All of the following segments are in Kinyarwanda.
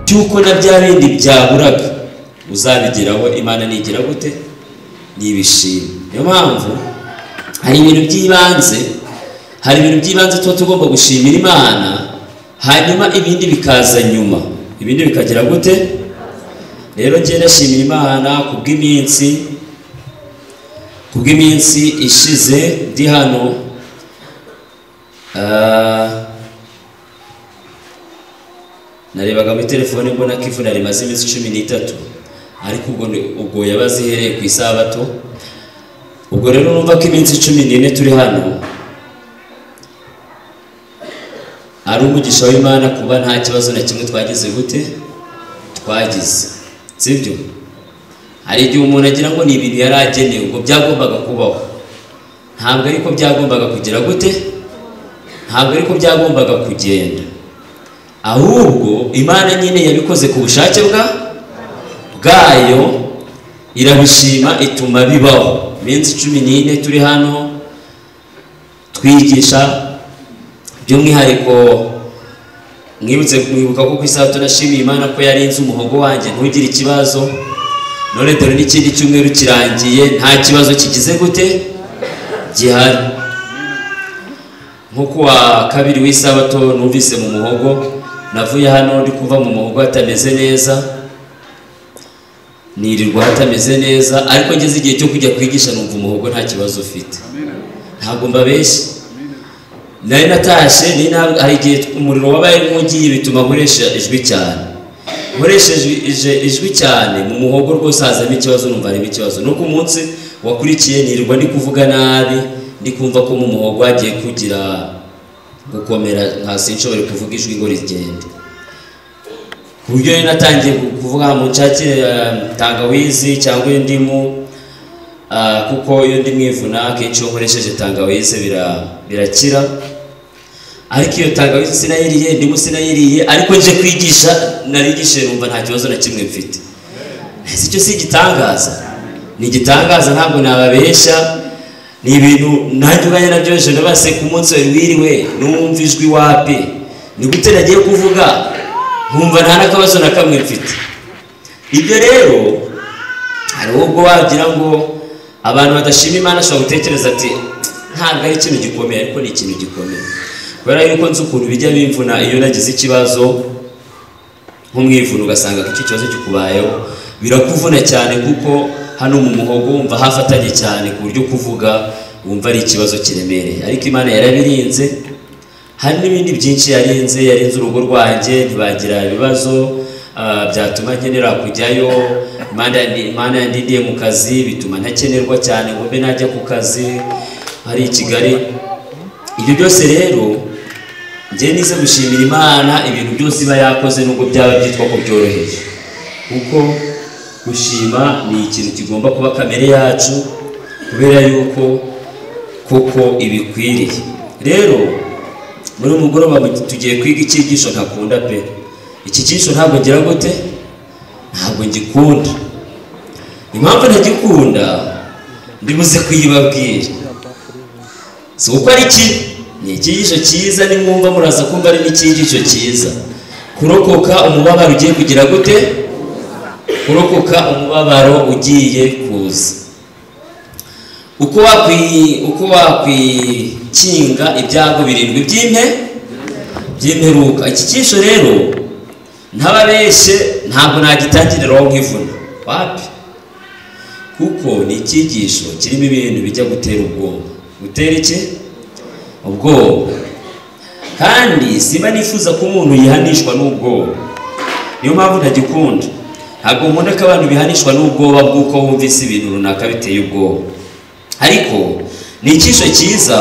cy'uko na bya bindi byaburaga uzabigeraho imana nigira gute n'ibishima niyo mpamvu hari ibintu by'ibanze hari ibintu by'ibanze tuba tugomba gushimira imana hanyuma ibindi bikaza nyuma ibindi bikagira gute rero njye nashimira imana kubw'iminsi kubw'iminsi ishize ndi hano Ah, narebaga muri telefone mbona ko ivuna rimaze iminsi cumi n'itatu ariko ubwo ni- ubwo yaba azihereye ku isabato ubwo rero numva ko iminsi cumi n'ine turi hano ari umugisha w'imana kuba nta kibazo na kimwe twagize gute twagize sibyo hari igihe umuntu agira ngo ni ibintu yari agenewe ubwo byagombaga kubaho ntabwo ariko byagombaga kugira gute ntabwo ariko byagombaga kugenda ahubwo imana nyine yabikoze ku bushake bwa bwayo irabishima ituma bibaho iminsi cumi n'ine turi hano twigisha by'umwihariko mwibutse mwibuka ko ku isabato nashimiye imana ko yarinze umuhogo wanjye ntugire ikibazo none dore n'ikindi cyumweru kirangiye nta kibazo kigize gute gihari nko kuwa kabiri w'isabato numvise mu muhogo navuye hano ndi kuva mu muhogo hatameze neza nirirwa hatameze neza ariko ngeze igihe cyo kujya kwigisha numva umuhogo nta kibazo ufite ntabwo mbabeshya nari natashe nari na- hari igihe umuriro wabaye nk'ugiye bituma nkoresha ijwi cyane nkoresheje ije- ijwi cyane mu muhogo rwose hazamo ikibazo numva harimo ikibazo nuko umunsi wakurikiye nirirwa ndi kuvuga nabi ndi kumva ko mu muhogo hagiye kugira gukomera nka sinshobore kuvuga ijwi ngo rigende ku buryo rero natangiye ku- kuvuga ngo nshakire eh, tangawizi cyangwa indimu ah, kuko iyo ndi mwivuna akenshi iyo nkoresheje tangawizi bira- birakira ariko iyo tangawizi sinayiriye indimu sinayiriye ariko nje kwigisha narigishije numva nta kibazo na kimwe mfite si cyo si igitangaza ni igitangaza ntabwo nababeshya ni ibintu nanjye ubwanjye nabyo hejuru base ku munsi wari wiriwe numva ijwi wapi ni gute nagiye kuvuga nkumva nta n'akabazo na kamwe mfite ibyo rero hari ubwo wagira ngo abantu badashima imana ashobora gutekereza ati ntabwo ari ikintu gikomeye ariko ni ikintu gikomeye kubera yuko nzi ukuntu bijya bimvuna iyo nagize ikibazo nk'umwivuna ugasanga ko icyo kibazo kikubayeho birakuvuna cyane kuko hano mu muhogo wumva hafatanye cyane ku buryo kuvuga wumva ari ikibazo kiremereye ariko imana yarabirinze hari n'ibindi byinshi yarinze yarinze urugo rwanjye ntibagira ibibazo ah, byatuma nkenera kujyayo Imana yandi- imana yandindiye mu kazi bituma ntakenerwa cyane ngo mbe najya ku kazi hari i kigali ibyo byose rero njye nize gushimira imana ibintu byose iba yakoze nubwo byaba byitwa ko byoroheje kuko gushima ni ikintu kigomba kuba kamere yacu kubera yuko koko ibikwiriye rero muri uyu mugoroba mu- tugiye kwiga icyigisho ntakunda pe iki cyigisho ntabwo ngira gute ntabwo ngikunda impamvu ntagikunda ndibuze kuyibabwira si uko ari kibi ni icyigisho cyiza nimwumva muraza kumva ari n'icyigisho cyiza kurokoka umubabaro ugiye kugira gute kurokoka umubabaro ugiye kuza uko wakwi- uko wakwikinga ibyago birindwi by'impe by'imperuka iki cyigisho rero ntababeshye ntabwo nagitangiriraho nk'ivuna wapi kuko ni icyigisho kirimo ibintu bijya gutera ubwoba gutera iki ubwoba kandi simba nifuza ko umuntu yihanishwa n'ubwoba niyo mpamvu ntagikunda ntabwo nkunda ko abantu bihanishwa n'ubwoba bw'uko bumvise ibintu runaka biteye ubwoba ariko ni icyigisho cyiza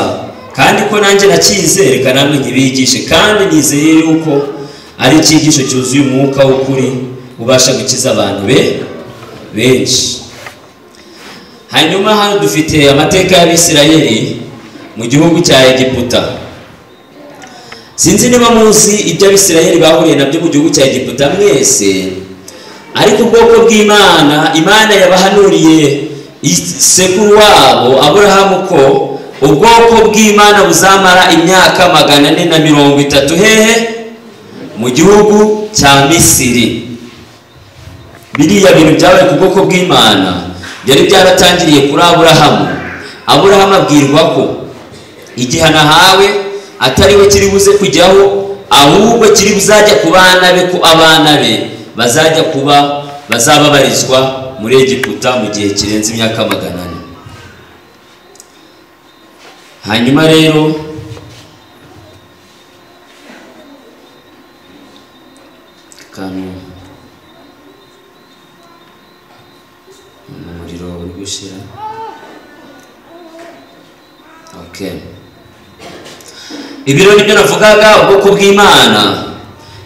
kandi ko nanjye nakize reka namwe nkibigishe kandi nizeye yuko ari icyigisho cyuzuye umwuka w'ukuri ubasha gukiza abantu be benshi hanyuma hano dufite amateka y'abisirayeli mu gihugu cya egiputa sinzi niba muzi ibyo abisirayeli bahuriye nabyo mu gihugu cya egiputa mwese ariko ubwoko bw'imana imana yabahanuriye isekuru wabo aburahamu ko ubwoko bw'imana buzamara imyaka magana ane na mirongo itatu hehe mu gihugu cya misiri biriya bintu byabaye ku bwoko bw'imana byari byaratangiriye kuri aburahamu aburahamu abwirwa ko igihano ahawe atari we kiri buze kujyaho ahubwo kiri buzajya ku bana be ko abana be bazajya kuba bazababarizwa muri egiputa mu gihe kirenze imyaka magana ane hanyuma rero akantu umuriro uri gushira ok ibiro nibyo navugaga ubwoko bw'imana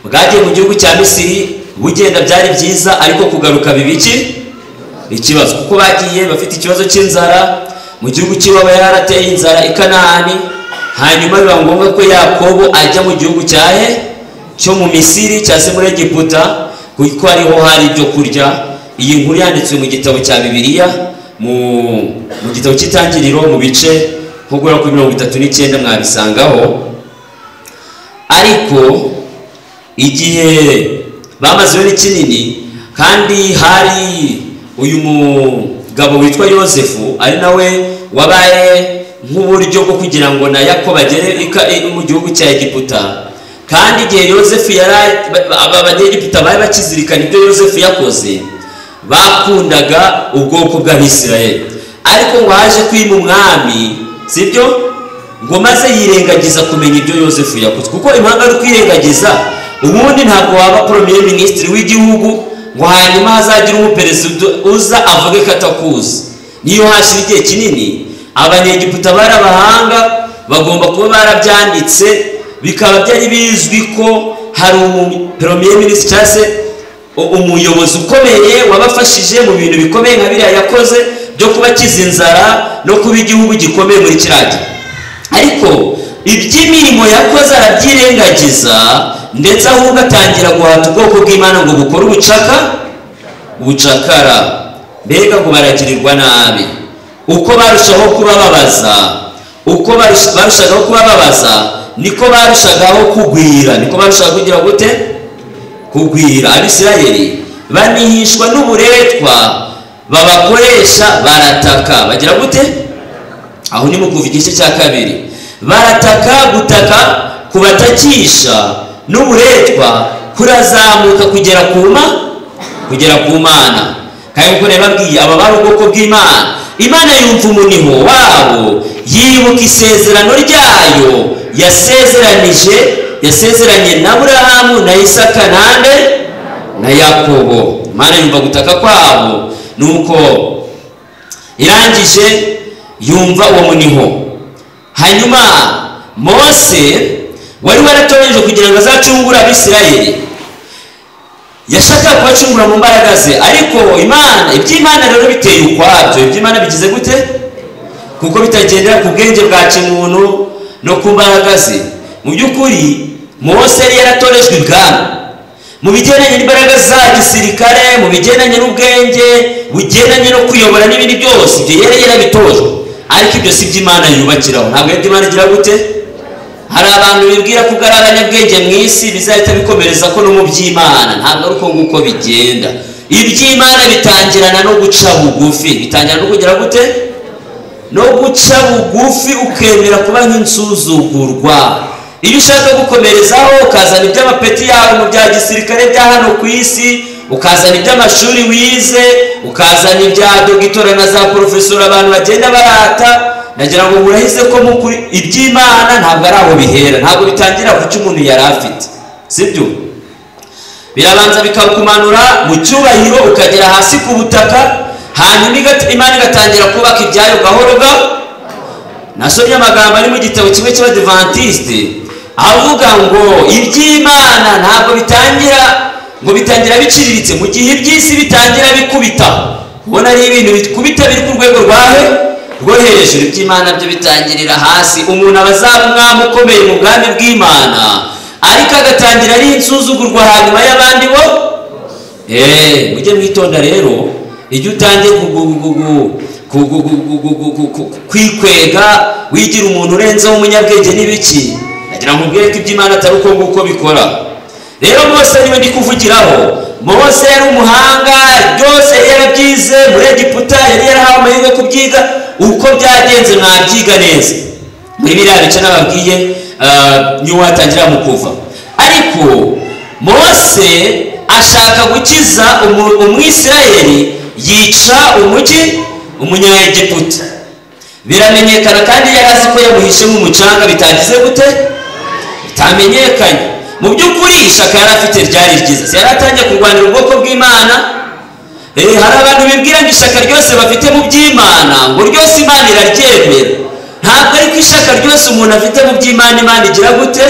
bwagiye mu gihugu cya misiri bugenda byari byiza ariko kugaruka bibiki ikibazo kuko bagiye bafite ikibazo cy'inzara mu gihugu cy'iwabo yari arateye inzara i kanahani hanyuma biba ngombwa ko yakobo ajya mu gihugu cya he cyo mu misiri cya se muri egiputa kuko ariho hari ibyo kurya iyi nkuru yanditswe mu gitabo cya bibiliya mu gitabo cy'itangiriro mu bice nko guhera kuri mirongo itatu n'icyenda mwabisangaho ariko igihe bamazeho ni kinini kandi hari uyu mugabo witwa yosefu ari nawe wabaye nk'uburyo bwo kugira ngo na yakobo agere mu gihugu cya egiputa kandi igihe yosefu yari abanyegiputa bari bakizirikana ibyo yosefu yakoze bakundaga ubwoko bw'abisirayeli ariko ngo haje kwima umwami sibyo ngo maze yirengagiza kumenya ibyo yosefu yakoze kuko impamvu ari kwirengagiza ubundi ntabwo waba poromire minisitiri w'igihugu ngo hanyuma hazagire umuperezida uza avuge ko atakuzi niyo hashira igihe kinini abanyegiputa bari abahanga bagomba kuba barabyanditse bikaba byari bizwi ko hari umuperomire minisitiri cyangwa se umuyobozi ukomeye wabafashije mu bintu bikomeye nka biriya yakoze byo kubakiza inzara no kuba igihugu gikomeye muri kiriya gihe ariko iby'imirimo yakoze arabyirengagiza ndetse ahubwo atangira guhata ubwoko bw'imana ngo bukore ubucaka ubucakara mbega ngo baragirirwa nabi uko barushaho kubababaza uko barushagaho kubababaza niko barushagaho kugwira niko barushaga kugira gute kugwira abisirayeli banihishwa n'uburetwa babakoresha barataka bagira gute aho ni mu kuva igice cya kabiri barataka gutaka kubatakisha n'uburetwa kurazamuka kugera kuma kugera ku mana kandi kuko babwiye aba bari ubwoko bw'imana imana yumva umuniho wabo yibuka isezerano ryayo yasezeranije yasezeranye na burahamu na isaka nande na yakobo imana yumva gutaka kwabo nuko irangije yumva uwo muniho hanyuma mose wari waratoranije kugira ngo azacungure abisirayeli yashakaga kubacungura mu mbaraga ze ariko imana iby'imana rero biteye ukwabyo iby'imana bigize gute kuko bitagendera ku bwenge bwa kimuntu no ku mbaraga ze mu by'ukuri mose yari yaratorejwe ibwami mu bigendanye n'imbaraga za gisirikare mu bigendanye n'ubwenge bugendanye no kuyobora n'ibindi byose ibyo yari yarabitojwe ariko ibyo si iby'imana yubakiraho ntabwo ibyo imana igira gute hari abantu bibwira ko ari abanyabwenge mu isi bizahita bikomereza ko no mu by'imana ntabwo ari uko nguko bigenda iby'imana bitangirana no guca bugufi bitangirana no kugira gute no guca bugufi ukemera kuba nk'insuzugurwa iyo ushaka gukomerezaho ukazana iby'amapeti yawe mu bya gisirikare bya hano ku isi ukazana iby'amashuri wize ukazana ibya dogitora na za porofesora abantu bagenda barata nagira ngo murahize ko mukuri iby'imana ntabwo ari aho bihera ntabwo bitangira ku cyo umuntu yari afite sibyo birabanza bikakumanura mu cyubahiro ukagera hasi ku butaka hanyuma imana igatangira kubaka ibyayo gahoro gahoro nasomye amagambo ari mu gitabo kimwe cy'abadivantisite avuga ngo iby'imana ntabwo bitangira ngo bitangira biciriritse mu gihe iby'isi bitangira bikubita ubona ari ibintu bikubita biri ku rwego rwawe rwo hejuru iby'imana byo bitangirira hasi umuntu aba azaba umwami ukomeye mu bwami bw'imana ariko agatangira ari insuzugurwa hanyuma y'abandi bo eee mujye mwitonda rero iyo utangiye kwikwega wigira umuntu urenzeho umunyabwenge n'ibiki nagira ngo ubwire ko iby'imana atari uko nguko bikora rero bose niba ndi kuvugiraho mose yari umuhanga byose yari yarabyize muri egiputa yari yarahawe amahirwe yo kubyiga uko byagenze mwabyiga neza muri biriya bice nababwiye ah, niwo watangira mu kuva ariko mose ashaka gukiza umu- umwisirayeli yica umugi umunyayegiputa biramenyekana kandi yari azi ko yamuhishemo umucanga bitagize gute bitamenyekanye mu by'ukuri ishaka yari afite ryari ryiza yari atangiye kurwanira ubwoko bw'imana Eh, hari abantu bibwira ngo ishaka ryose bafite mu by'imana ngo ryose imana iraryemera ntabwo ariko ishaka ryose umuntu afite mu by'imana imana igira gute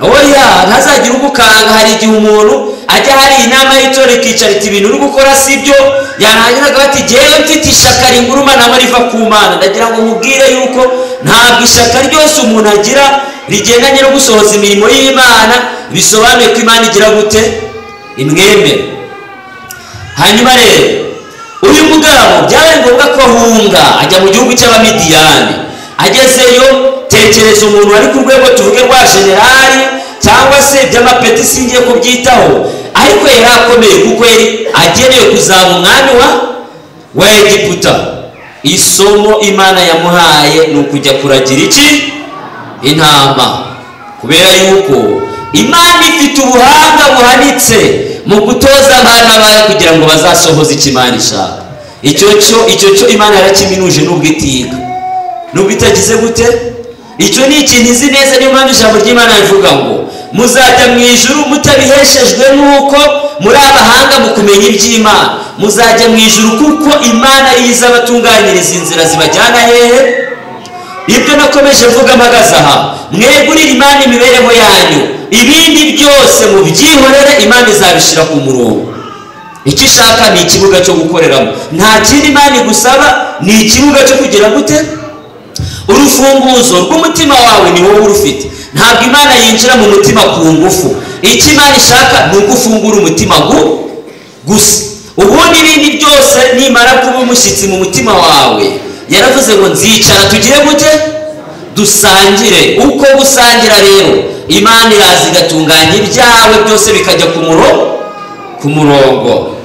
oya ntazagire ugukanga hari igihe umuntu ajya hari inama y'itora ikicara iti ibintu uri gukora si byo yanahagiraga bati jyewe mfite ishaka ringuruma nabo riva ku mana ndagira ngo nkubwire yuko ntabwo ishaka ryose umuntu agira rigendanye no gusohoza imirimo y'imana bisobanuye ko imana igira gute imwemere hanyuma rero uyu mugabo byabaye ngombwa ko ahunga ajya mu gihugu cy'abamidiyani agezeyo tekereza umuntu wari ku rwego tuvuge rwa generali cyangwa se by'amapeti singiye kubyitaho ariko yari akomeye kuko yari agenewe kuzaba umwami wa wa egiputa isomo imana yamuhaye ni ukujya kuragira iki intama kubera yuko imana ifite ubuhanga buhanitse mu gutoza abana bayo kugira ngo bazasohoze icyo imana ishaka icyo cyo icyo cyo imana yarakiminuje nubwo itiga nubwo itagize gute icyo ni ikintu izi neza niyo mpamvu ijambo ry'imana rivuga ngo muzajya mu ijuru mutabiheshejwe n'uko muri abahanga mu kumenya iby'imana muzajya mu ijuru kuko imana yiza abatunganyiriza inzira zibajyana hehe ibyo nakomeje mvuga mpagaze aha mwegurire imana imibereho yanyu ibindi byose mubyihorere imana izabishyira ku murongo icyo ishaka ni ikibuga cyo gukoreramo nta kindi imana igusaba ni ikibuga cyo kugira gute urufunguzo rw'umutima wawe ni wowe urufite ntabwo imana yinjira mu mutima ku ngufu icyo imana ishaka ni uko ufungura umutima gu- gusa ubundi ibindi byose nimara kuba umushyitsi mu mutima wawe yaravuze ngo nzicara tugire gute dusangire uko gusangira rero imana iraza igatunganya ibyawe byose bikajya ku murongo ku murongo